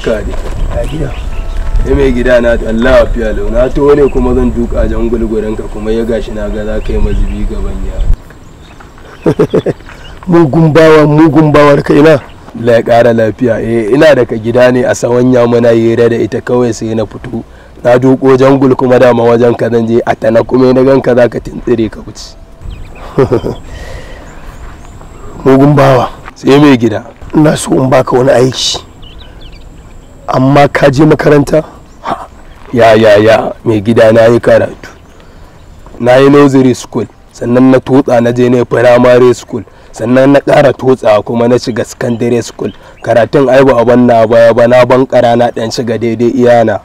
barka ne a gida ya mai gida na Allah fiya lau na to ne kuma zan duka jan gulgurin ka kuma ya gashi na ga za ka yi mazubi gaban ya mugun bawa mugun bawar kai na Allah ya ƙara lafiya eh ina daga gida ne a sawanya muna hira da ita kawai sai na fito na duko jangul kuma dama wajen ka zan je a tana kuma na ganka za ka tintsire ka wuce mugun bawa sai mai gida ina so in baka wani aiki amma ka je makaranta ya ya ya mai gida na yi karatu na yi nursery school sannan na tutsa na je ne primary school sannan na ƙara tutsa kuma na shiga secondary school karatun ai ba ban na baya ba na ban ƙara na ɗan shiga daidai iyana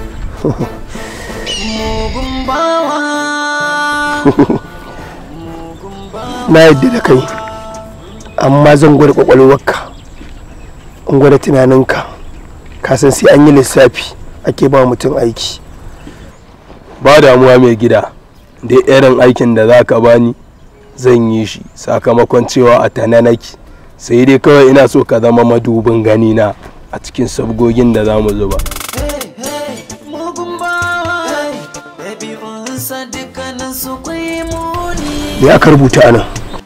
na yadda da kai amma zan gwada kwakwalwarka in gwada tunaninka ka san sai an yi lissafi ake ba mutum aiki ba damuwa mai gida da irin aikin da za ka bani zan yi shi sakamakon cewa a tana nake sai dai kawai ina so ka zama madubin ganina a cikin sabgogin da za mu zuba me aka rubuta anan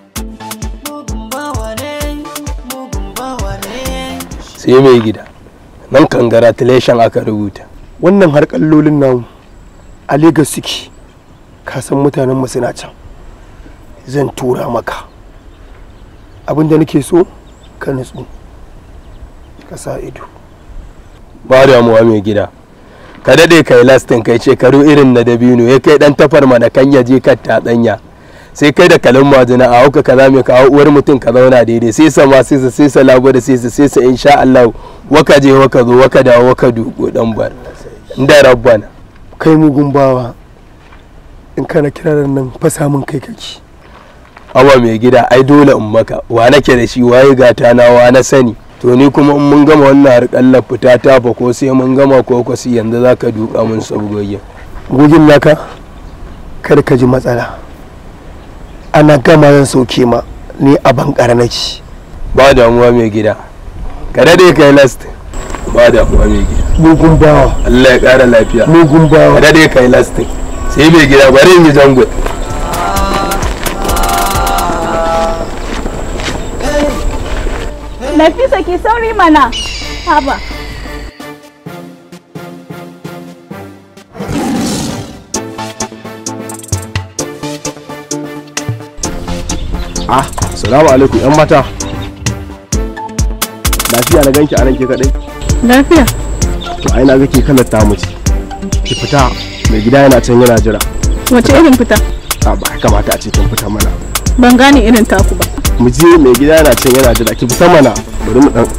sai mai gida nan congratulation aka rubuta wannan har kallolin namu a Legas suke ka san mutanen mu suna can zan tura maka abin da nake so ka nutsu ka sa ido ba damuwa mai gida ka daɗe kai lastin kai shekaru irin na dabino ya kai ɗan tafar mana kan ya je kan tatsanya sai kai da kalin majina a hauka kaza mai kawo uwar mutum ka zauna daidai sai sa ma sai sa sai sa lago da sai sa sai sa insha Allah waka je waka zo waka dawo waka duko dan bar da rabbana kai mugun bawa in kana kiraran nan fasa min kai kake awa mai gida ai dole in maka wa nake da shi waye gata na wa na sani to ni kuma in mun gama wannan harkallar fita ta fa ko sai mun gama ko ko sai yanzu zaka duka mun sabgoyin gogin naka kada ka ji matsala ana gama zan sauke ma ni a bankara nake ba damuwa mai gida ka daɗe kai last ba damuwa mai gida mugun bawa Allah ya ƙara lafiya mugun ka bawa daɗe kai last sai mai gida bari in yi jango Nafisa ki sauri mana. Haba. Ah, salamu alaikum yan mata. Lafiya na ganki a nan ke kadai? Lafiya. To ai na ga ke kalar ta mace. Ki fita mai gida yana can yana jira. Wace irin fita? A ba ya kamata a ce kin fita mana. Ban gane irin taku ba. Mu je mai gida yana can yana jira ki fita mana. Bari mu dan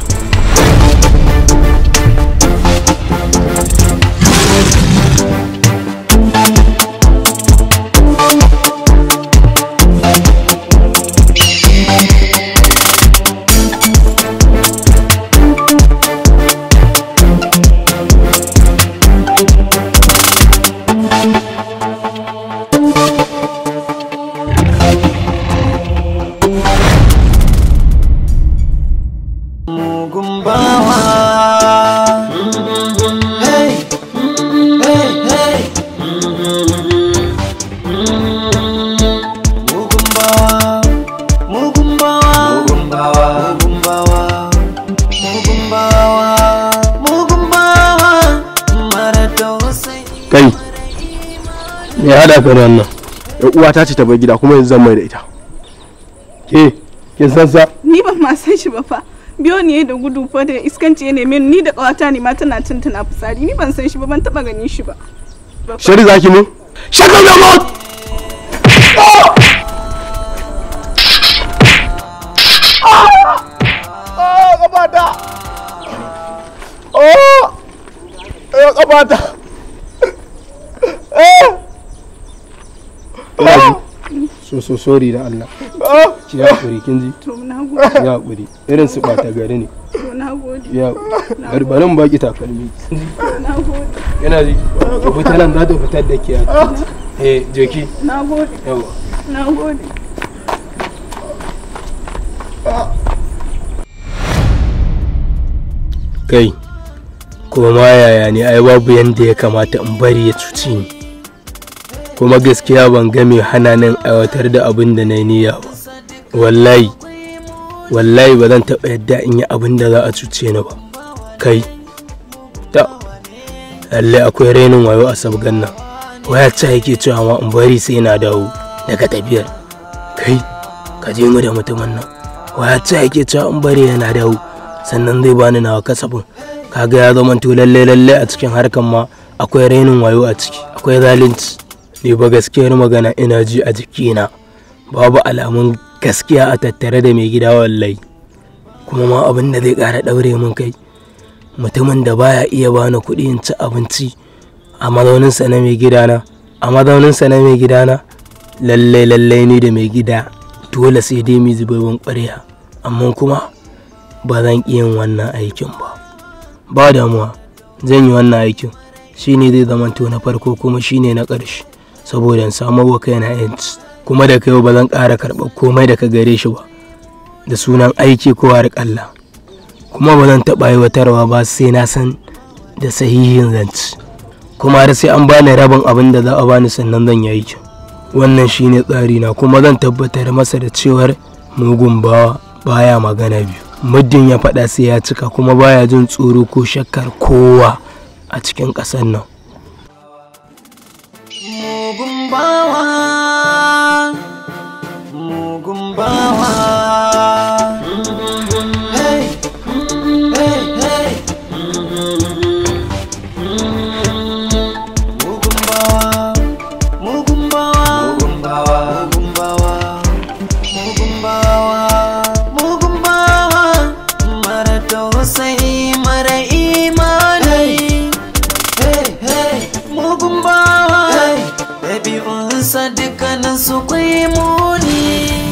kai. me ya haɗa ka da wannan Yan uwata ce ta bar gida kuma yanzu zan mai da ita. ke kin san sa Ni ban ma san shi ba fa. Biyo ne da gudu fa da iskanci ya neme ni ni da kawata ne ma tana cin tana fitsari ni ban san shi ba ban taba ganin shi ba. Shari zaki mu? shut up your mouth Oh, kabata. Oh! Eh, kabata. Eh! so so sorry da Allah ki hakuri kin ji To na gode. ki hakuri irin su ɓata gari ne To na gode. ya bari bari mu baki takalmi Na gode. yana ji ki fita nan za ta fitar da ke eh jeki Na gode. yawa Na gode. kai kuma ma yaya ne ai babu yanda ya kamata in bari ya cuci ni kuma gaskiya ban ga mai hana nan aiwatar da abin da na yi niyya ba wallahi wallahi ba zan taɓa yadda in yi abin da za a cuce ni ba kai ta lallai akwai rainin wayo a sabgan nan waya ce yake cewa ma in bari sai na dawo daga tafiyar kai ka je mu da mutumin nan waya ce yake cewa in bari yana dawo sannan zai bani nawa kasafin kaga ya zama to lalle lalle a cikin harkan ma akwai rainin wayo a ciki akwai zalunci ni ba gaskiyar magana ina ji a jikina babu alamun gaskiya a tattare da mai gida wallahi kuma ma abin da zai ƙara ɗaure min kai mutumin da baya iya bani kuɗi in ci abinci a mazauninsa na mai gidana a mazauninsa na mai gidana lalle lalle ni da mai gida dole sai dai mu zubabin ƙwarya amma kuma ba zan ƙi yin wannan aikin ba ba damuwa zan yi wannan aikin shine zai zamanto na farko kuma shine na ƙarshe saboda in samu wa kaina yanci kuma da kai ba zan ƙara karɓar komai daga gare shi ba da sunan aiki ko harƙalla kuma ba zan taɓa aiwatarwa ba sai na san da sahihin zance kuma har sai an bani rabin abin da za a bani sannan zan yi aikin wannan shine tsari na kuma zan tabbatar masa da cewar mugun bawa baya magana biyu muddin ya faɗa sai ya cika kuma baya jin tsoro ko shakkar kowa a cikin ƙasar nan mugun bawa mugun bawa hey hey hey mugun bawa mugun bawa mugun bawa mugun bawa mugun bawa mugun bawa mara tausayi mara imani hey hey mugun bawa ɗabi'unsa dukkanin su kwai muni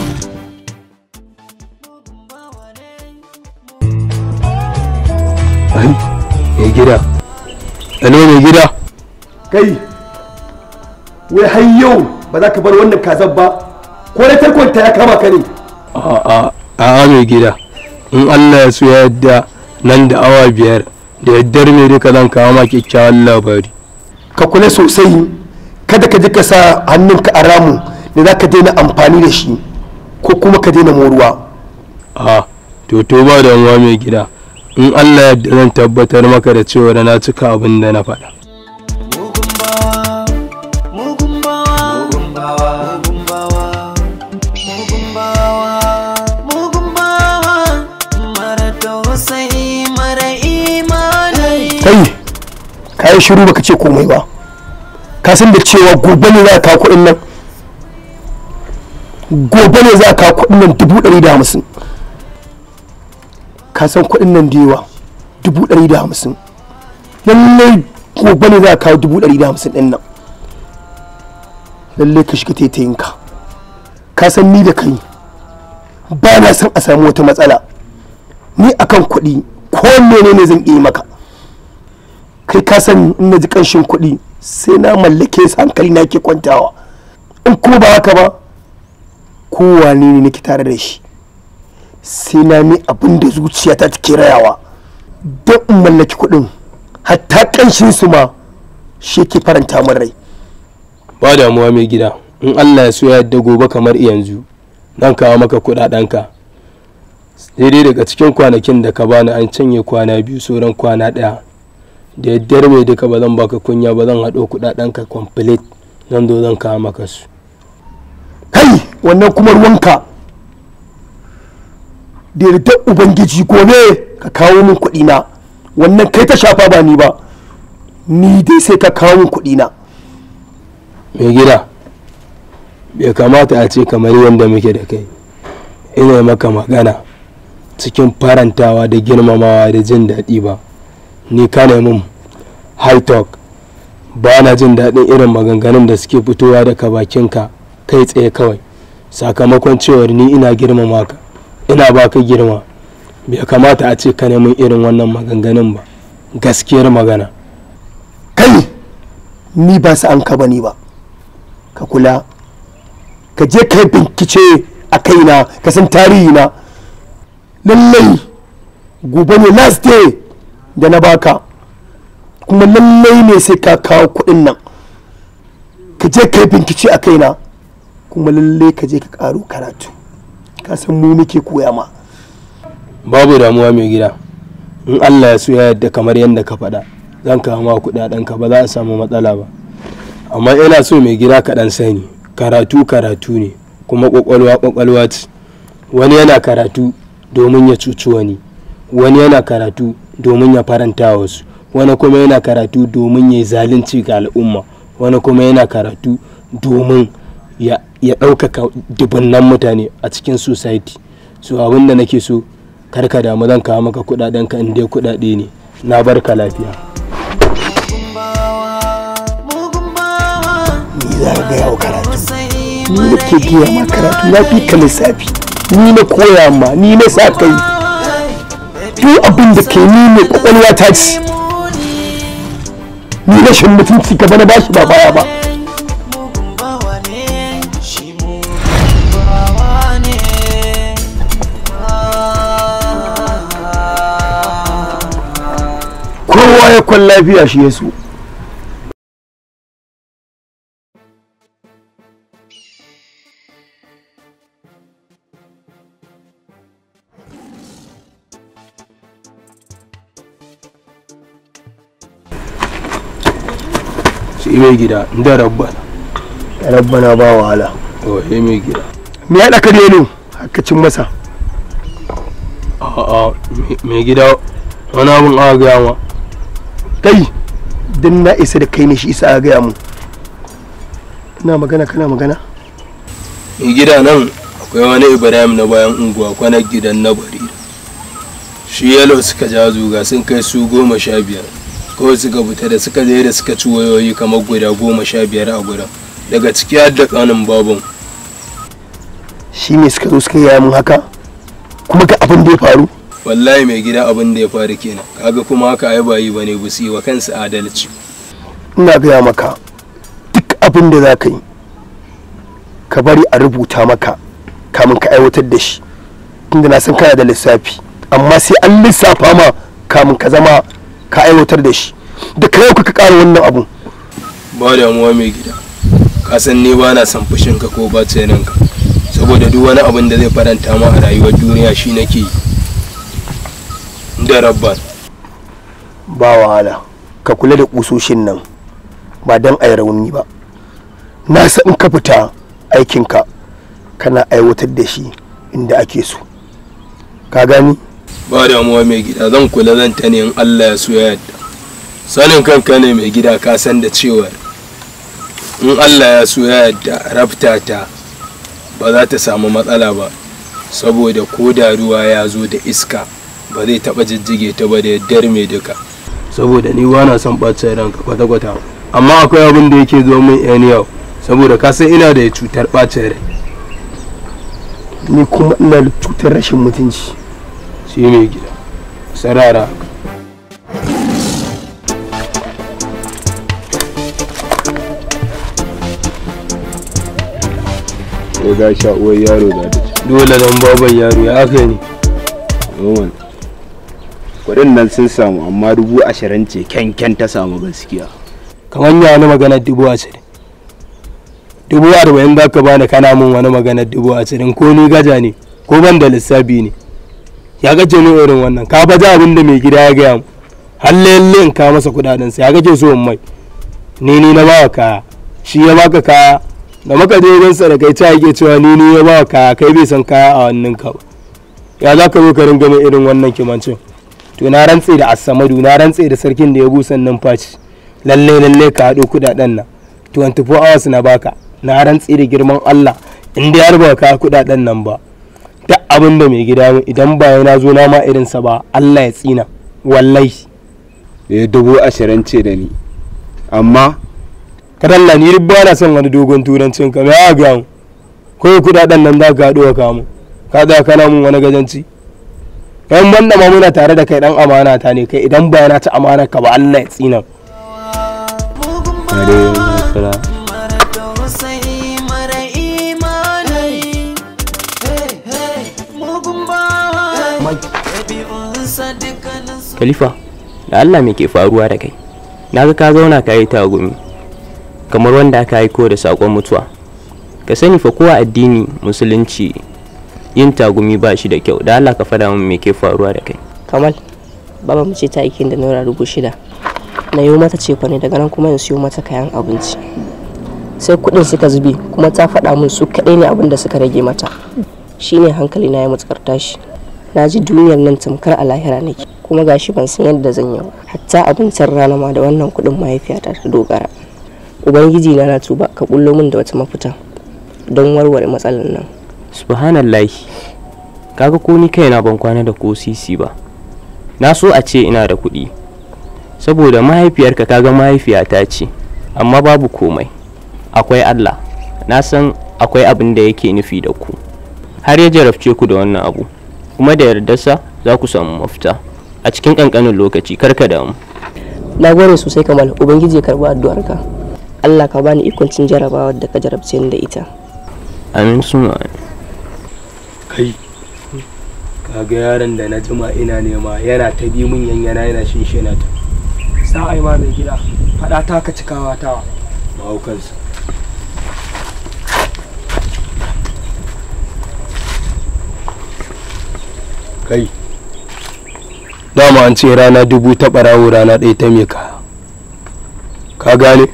ai mai gida alo mai gida kai wai har yau ba za ka bar wannan kazan ba ko na tarkonta ya kama ka ne a'a a'a mai gida in Allah ya so ya yadda nan da awa biyar da yaddar mai duka zan kawo ma kyakkyawan labari ka kula sosai kada ka ji ka sa hannunka a ramu da za ka daina amfani da shi ko kuma ka daina moruwa a to to ba damuwa mai gida in Allah ya yarda zan tabbatar maka da cewa na cika abin da na faɗa mugun bawa mugun bawa mugun bawa mugun bawa mugun bawa mugun bawa mara tausayi mara imani kai ka yi shiru baka ce komai ba ka san da cewa gobe ne za ka kawo kuɗin nan gobe ne za ka kawo kuɗin nan dubu ɗari da hamsin ka san kuɗin nan da yawa dubu ɗari da hamsin lallai gobe ne za ka kawo dubu ɗari da hamsin ɗin nan lallai ka shiga taitayinka ka san ni da kai ba na son a samu wata matsala ni akan kuɗi ko menene zan iya maka kai ka san in na ji ƙanshin kuɗi sai na mallake su hankali na ke kwantawa in kuma ba haka ba kowane ne nake tare da shi sai na mi abin da zuciyata take rayawa don in mallaki kuɗin hatta ƙanshin su ma shi ke faranta min rai ba damuwa mai gida in Allah ya so ya yarda gobe kamar yanzu zan kawo maka kuɗaɗenka daidai daga cikin kwanakin da ka bani an canye kwana biyu sauran kwana ɗaya da yaddar mai duka ba zan baka kunya ba zan haɗo kuɗaɗenka complete zan zo zan kawo maka su kai wannan kuma ruwanka da yardar ubangiji gobe ka kawo min kuɗi na wannan kai ta shafa ba ni ba ni dai sai ka kawo min kuɗi na mai gida bai kamata a ce kamar yadda muke da kai ina maka magana cikin farantawa da girmamawa da jin daɗi ba ni ka mun high talk ba na jin daɗin irin maganganun da suke fitowa daga bakinka kai tsaye kawai sakamakon cewar ni ina girmama ka ina baka girma bai kamata a ce ka mun irin wannan maganganun ba gaskiyar magana kai ni ba su an ka bane ba ka kula ka je kai bincike a kaina ka san tarihi na lallai gobe ne last day da na baka kuma lallai ne sai ka kawo kuɗin nan ka je ka yi bincike a kaina kuma lallai ka je ka ƙaro karatu ka san mu muke koya ma babu damuwa mai gida in allah ya so ya yadda kamar yadda ka faɗa zan kawo ma kuɗaɗen ka ba za a samu matsala ba amma ina so mai gida ka ɗan sani karatu karatu ne kuma ƙwaƙwalwa ƙwaƙwalwa ce wani yana karatu domin ya cuci wani wani yana karatu domin ya faranta wasu wani kuma yana karatu domin ya yi zalunci ga al'umma wani kuma yana karatu domin ya ya ɗaukaka dubunnan mutane a cikin society so abin da nake so karka damu zan kawo maka kudaden ka inda kudade ne na barka lafiya ni za ka gaya wa karatu ni da ke gaya ma karatu na fi ka lissafi ni na koya ma ni na sa kai duk abin da ke ni ne kwakwalwa ta ci ni rashin mutunci gaba na bashi ba baya ba kowa ya kwan lafiya shi ya so shi mai gida da rabba rabbana ba wahala to he mai gida me ya ɗaka ne haka cin masa a'a mai gida wani abin aka gaya ma kai dan na isa da kai ne shi isa a gaya mu ina magana kana magana mai gida nan akwai wani ibrahim na bayan unguwa kwanar gidan na bari shi yalo suka ja zuga sun kai su goma sha biyar kawai suka fita da suka je da suka ci wayoyi kamar guda goma sha biyar a gudan daga ciki har da kanin babun shi ne suka zo suka yi mun haka kuma ga abin da ya faru wallahi mai gida abin da ya faru kenan kaga kuma haka ai bayi bane bu su yi wa kansu adalci ina gaya maka duk abin da za ka yi ka bari a rubuta maka kamun ka aiwatar da shi tunda na san kana da lissafi amma sai an lissafa ma kamun ka zama ka aiwatar da shi da ka yau ka ƙara wannan abun ba damuwa mai gida ka san ni ba na son fushin ka ko bacin ranka saboda duk wani abin da zai faranta ma a rayuwar duniya shi nake yi da rabban ba wahala ka kula da kusoshin nan ba don a yi rauni ba na san in ka fita aikinka kana aiwatar da shi inda ake so ka gani ba damuwa mai gida zan kula zan ta ne in Allah ya so ya yadda sanin kanka ne mai gida ka san da cewa in Allah ya so ya yadda rafta ta ba za ta samu matsala ba saboda ko da ruwa ya zo da iska ba zai taba jijjige ta ba da yaddar mai duka saboda ni ba na son ɓacin ranka kwata-kwata amma akwai abin da yake zo min yan yau saboda ka san ina da cutar ɓacin rai ni kuma ina da cutar rashin mutunci shi mai gida sarara ko ga sha uwar yaro da ta ci dole dan baban yaro ya aka ne noman kuɗin nan sun samu amma dubu ashirin ce kyankyan ta samu gaskiya kamar ya wani maganar dubu ashirin dubu arba'in za ka bani kana min wani maganar dubu ashirin ko ni gaja ne ko ban da lissafi ne ya gaje ni irin wannan ka baje abin da mai gida ya gaya mu har lalle in ka masa kudaden sa ya gaje so in mai ni ni na bawa kaya shi ya baka kaya da muka je wajen sa da kai ta yake cewa ni ni ya bawa kaya kai bai san kaya a wannan ka ba ya za ka zo ka ringa mai irin wannan kimancin to na rantse da asamadu na rantse da sarkin da ya busan numfashi lalle lalle ka haɗo kudaden nan 24 hours na baka na rantse da girman Allah in dai har ba ka kudaden nan ba duk abin da mai gida min idan ba na zo na ma irin sa ba Allah ya tsina wallahi ya dubu ashirin ce da ni amma kadalla ni ba na son wani dogon turancin ka me ya ga mu ko kudaden nan za ka haɗo ka mu ka da kana mun wani gajanci kai banda ma muna tare da kai dan amana ta ne kai idan ba na ta amana ka ba Allah ya tsina kare nasara mara tausayi mara imani mugun bawa ɗabi'unsa dukkaninsu Khalifa, da Allah me ke faruwa da kai? na ga ka zauna ka yi tagumi kamar wanda aka aiko da saƙon mutuwa ka sani fa kowa addini musulunci yin tagumi ba shi da kyau da allah ka faɗa min me ke faruwa da kai kamal baba mu ce ta aikin da naira dubu shida na yi mata cefa ne daga nan kuma in siyo mata kayan abinci sai kuɗin suka zube kuma ta faɗa min su kaɗai ne abin da suka rage mata shine hankali na ya matukar tashi na ji duniyar nan tamkar a lahira nake kuma gashi ban san yadda zan yi ba hatta abincin rana ma da wannan kuɗin mahaifiyata ta dogara ubangiji na na tuba ka bullo min da wata mafita don warware matsalar nan subhanallahi kaga ko ni kaina ban kwana da ko sisi ba na so a ce ina da kuɗi saboda mahaifiyarka kaga mahaifiyata ce amma babu komai akwai allah na san akwai abin da yake nufi da ku har ya jarabce ku da wannan abu kuma da yardarsa za ku samu mafita a cikin ƙanƙanin lokaci karka damu na gode sosai kamal ubangiji ya karɓi addu'arka allah ka bani ikon cin jarabawar da ka jarabce ni da ita amin suma kai kaga yaron da na jima ina nema yana ta bi min yanyana yana shinshina ta sa'ai ma mai gida faɗa ta ka cikawa tawa mahaukansa kai dama an ce rana dubu ta ɓarawo rana ɗaya ta mai kaya ka gane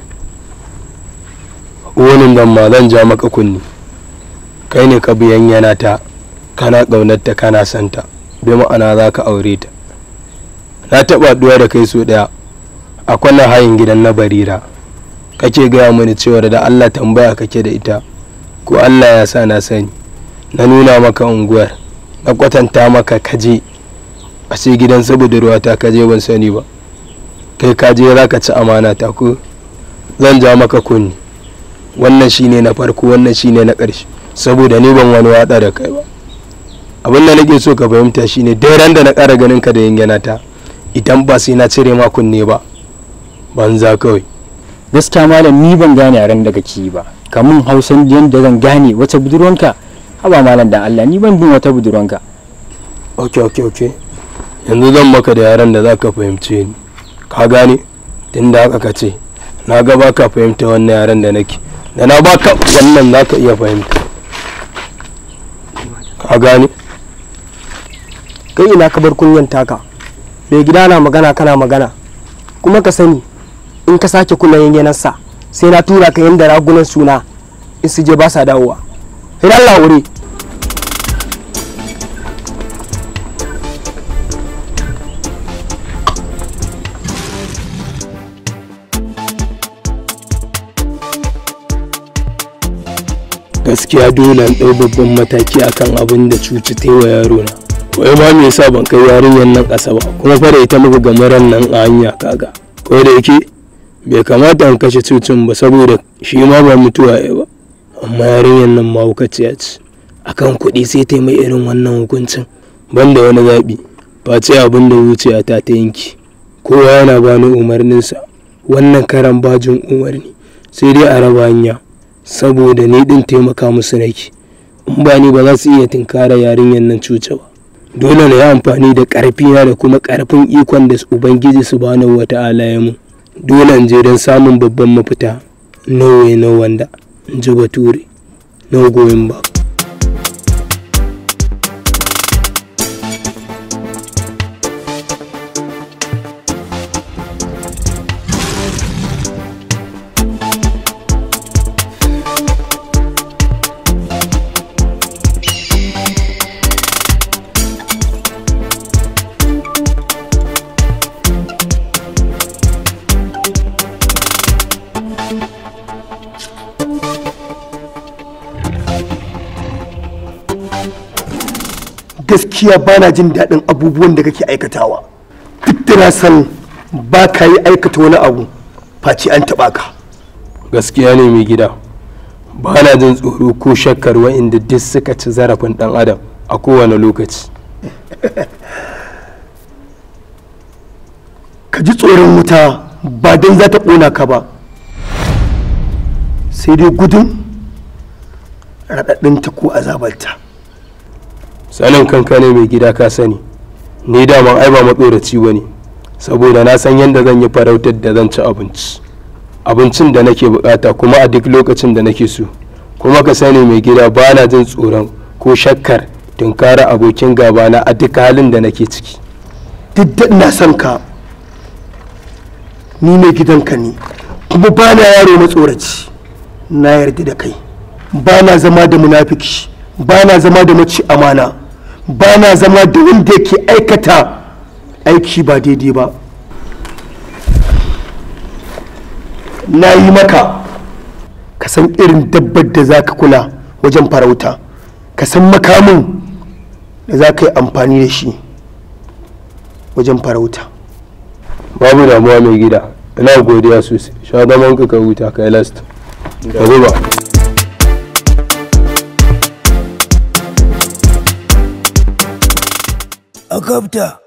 wani nan ma zan ja maka kunni kai ne ka biyan yana ta kana ƙaunarta kana santa bi ma'ana za ka aure ta na taɓa haɗuwa da kai so ɗaya a kwanan hayin gidan na barira kake gaya mini cewar da allah tambaya kake da ita ko allah ya sa na sani na nuna maka unguwar na kwatanta maka kaje a sai gidan saboda ruwa ta kaje ban sani ba kai kaje za ka ci amana ta ko zan ja maka kunni wannan shine na farko wannan shine na ƙarshe saboda ni ban wani watsa da kai ba abin da nake so ka fahimta shine dai ran da na ƙara ganin ka da yangana ta idan ba sai na cire ma kunne ba banza kawai gaskiya malam ni ban gane yaren da kake yi ba kamun hausan yadda zan gane wata budurwanka haba malam dan Allah ni ban bin wata budurwanka ok ok ok yanzu zan maka da yaran da za ka fahimce ni ka gane tun da haka ka ce na ga ba ka fahimta wannan yaran da nake da na baka wannan za ka iya fahimta ka gane kai ina ka bar kunyan taka mai gida na magana kana magana kuma ka sani in ka sake kula yanyanarsa sai na tura ka yanda ragunan suna in su je ba sa dawowa sai Allah wuri gaskiya dole in ɗau babban mataki akan abin da cuci ta wa yaro na wai ma me yasa ban kai yarinyar nan ƙasa ba kuma fa da ita muka ga ran nan a hanya kaga ko da yake bai kamata in kashe cucin ba saboda shi ma ba mutuwa ya ba amma yarinyar nan mahaukaciya ce akan kuɗi sai ta mai irin wannan hukuncin banda wani zaɓi face abin da zuciya ta ta yanki kowa yana bani umarninsa wannan karan bajin umarni sai dai a raba hanya saboda ni din taimaka musu nake in ba ni ba za su iya tinkara yarinyar nan cuce ba dole na yi amfani da ƙarfina da kuma ƙarfin ikon da ubangiji subhanahu wa ta'ala ya mu dole in je don samun babban mafita no way no wanda in ji bature no going back gaskiya bana jin daɗin abubuwan da kake aikatawa duk da na san ba ka yi aikata wani abu face an taɓa ka gaskiya ne mai gida ba na jin tsoro ko shakkar wa'inda duk suka ci zarafin ɗan adam a kowane lokaci ka ji tsoron wuta ba don za ta ƙona ka ba sai dai gudun raɗaɗinta ko azabarta sanin kanka ne mai gida ka sani ni daman ai ba matsoraci ba ne saboda na san yadda zan yi farautar da zan ci abinci abincin da nake bukata kuma a duk lokacin da nake so kuma ka sani mai gida ba na jin tsoron ko shakkar tunkara abokin gabana a duk halin da nake ciki duk da ina son ka ni mai gidanka ne kuma ba na yaro matsoraci na yarda da kai ba na zama da munafiki ba na zama da mace amana ba na zama da wanda yake aikata aiki ba daidai ba na yi maka ka san irin dabbar da za ka kula wajen farauta ka san makamin da za ka yi amfani da shi wajen farauta babu damuwa mai gida ina godiya sosai sha zaman ka huta kai last ka zuba a gabta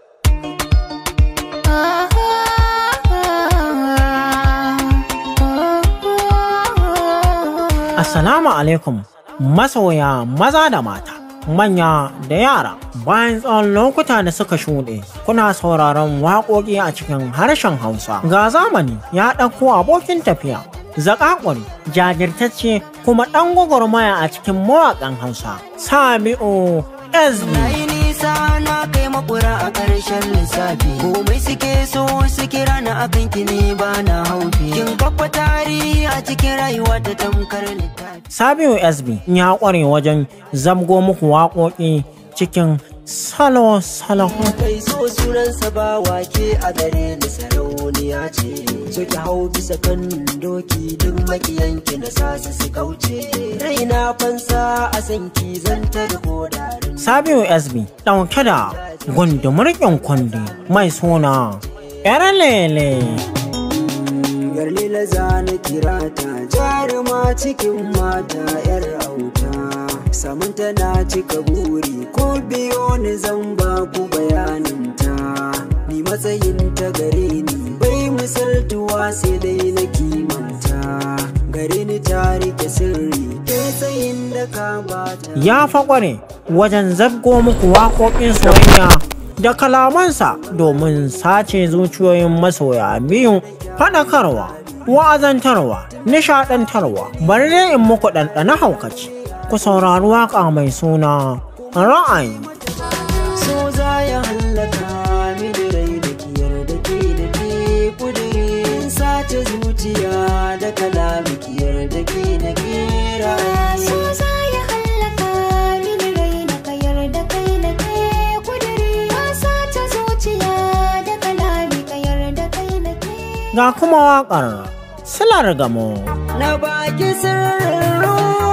Assalamu alaikum masoya maza da mata, manya da yara. Bayan tsawon lokuta da suka shuɗe, kuna sauraron waƙoƙi a cikin harshen Hausa. Ga zamani ya ɗauko abokin tafiya, zaƙaƙuri, jajirtacce kuma ɗan gwagwarmaya a cikin mawaƙan Hausa. Sami'u SB. nisa na kai makura a ƙarshen lissafi komai suke so su kira na akan ki ne ba na haufi kin kafa tarihi a cikin rayuwa ta tamkar littafi Sabiu SB ya ƙware wajen zamgo muku waƙoƙi cikin salo-salo. kai so sunansa ba wake a gare ni sarauniya ce so ki hau bisa kan doki duk makiyanki na sasu su kauce raina fansa a sanki zan tarko da Sabiu SB ɗauke da gundumurkin kundi mai suna ‘yar lele. yar lila zana kira ta jaruma cikin mata yar auta samun tana cika buri ko biyo ni zan ba ku bayanin ta ni matsayin ta gare ni bai misaltuwa sai dai na kimanta gare ni ta rike sirri kai tsayin da ka bata Ya faƙware wajen zabgo muku waƙoƙin soyayya da kalamansa domin sace zuciyoyin masoya biyu faɗakarwa, wa'azantarwa, nishaɗantarwa, bari dai in muku ɗanɗana haukaci. Ku saurari waƙa mai suna ra'ayi. so za ya hallaka mini rai da kiyar da ke da ke kudirin sace zuciya da kalami kiyar da ke da ke ra'ayi So za ya hallaka mini rai na kayar da kai na ke kudiri Ka sace zuciya da kalami kayar da kai na ke Ga kuma waƙar silar gamo. na baki sirrin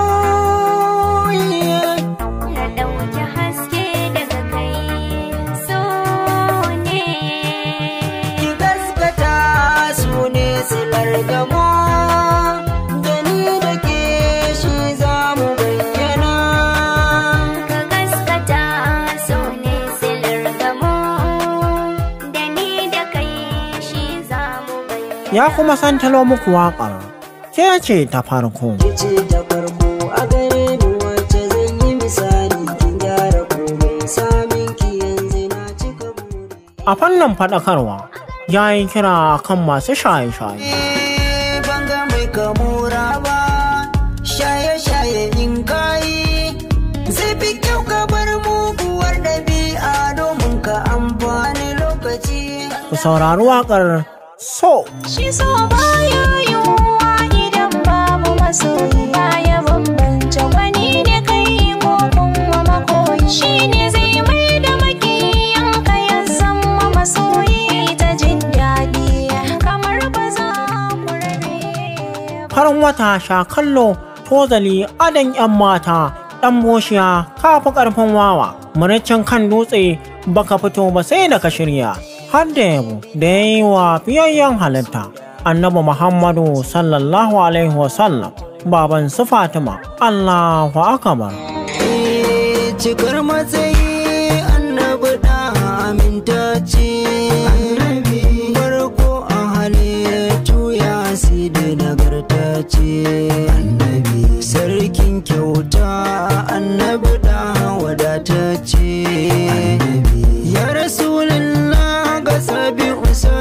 ruhi Na ɗauki haske daga kai so ne ki gaskata su ne silar gamo da ni da ke shi za mu bayyana Ka gaskata so ne silar gamo Da ni da kai shi za mu bayyana Ya kuma santalo muku waƙar. Ke ce ta farko. ce ta farko a gare ni wacce zan yi misali kin gyara komai samin ki yanzu na cika buri A fannin faɗakarwa, ya yi kira kan masu shaye-shaye. ban ga mai kamura ba shaye-shaye in kayi zai fi kyau ka bar muguwar ɗabi'a domin ka amfani lokaci Ku saurari waƙar So. Shi so baya yiwuwa idan babu masoyi baya bambance wani da kai ko kuma makoyi shi ne zai mai da makiyan ka ya zama masoyi ta jin daɗi kamar ba za ku rabe farin wata sha kallo tozali adon yan mata ɗan boshiya kafi ƙarfin wawa muraccen kan dutse baka fito ba sai da ka shirya har da yabo da ya yi wa fiyayyen halitta annabi muhammadu sallallahu alaihi wasallam baban su fatima allahu akbar Eh, cikar matsayi annabi da amintacce annabi farko a halittu ya da nagartacce annabi sarkin kyauta annabi da wadatacce ya rasulullah ga sabi usa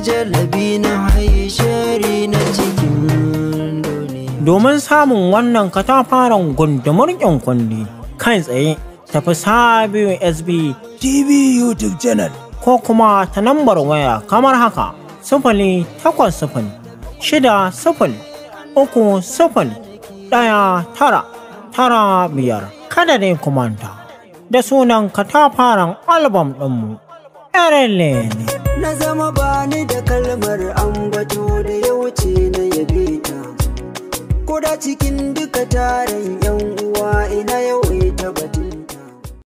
jalabi na haye shari na cikin duniya domin samun wannan katafaren gundumar kundi kai tsaye tafi sabiyu sb tv youtube channel ko kuma ta nambar waya kamar haka sifili takwas sifili shida sifili uku sifili ɗaya tara tara biyar kada dai kumanta da sunan katafaren albam ɗinmu Erele ne. na zama bani da kalmar ambato da ya wuce na yabe ta Koda cikin duka taron yan uwa